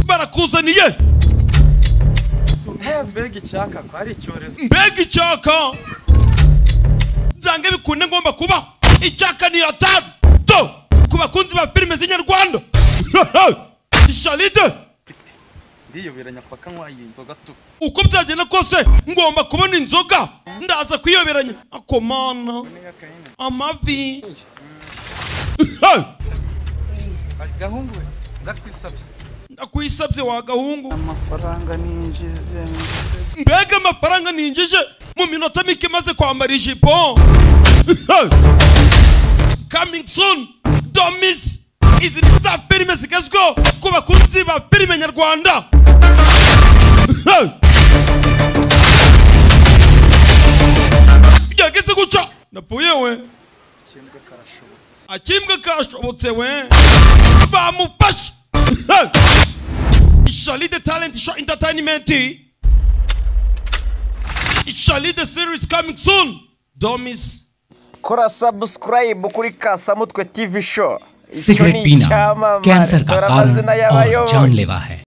barakuzaniye mbega icyaka ko hari icyorezo mbega icyaka byange bikunde ngomba kubaho icyaka ni atanu do ku bakunzi ba filime z'inyarwanda shalide mfite ndiyobera nyapaka nkwaye iyi nzoga tu uko byagenda kose ngomba kubona inzoga ndaza kuyoberanya akomana nega kayine amavi agahungu we ndakwisabye ndakwisabye wa gahungu amafaranga ninjize nise mbega amafaranga ninjije mu minota mike maze kwambara ijipo coming soon domis izi ni za filime zigezweho ku bakunzi ba filime nyarwanda byageze guca napfuye we ikimbwe karashobotse akimbwe kashobotse we bamufashe Shalide Talent Show Entertainment Shalide Series coming soon Domis kora sabusikarayibu kuri kasamutwe tivi show icyo ni cigarette पीना icyamamare cancer का dore कारण amazina और y'abayoboye जानलेवा है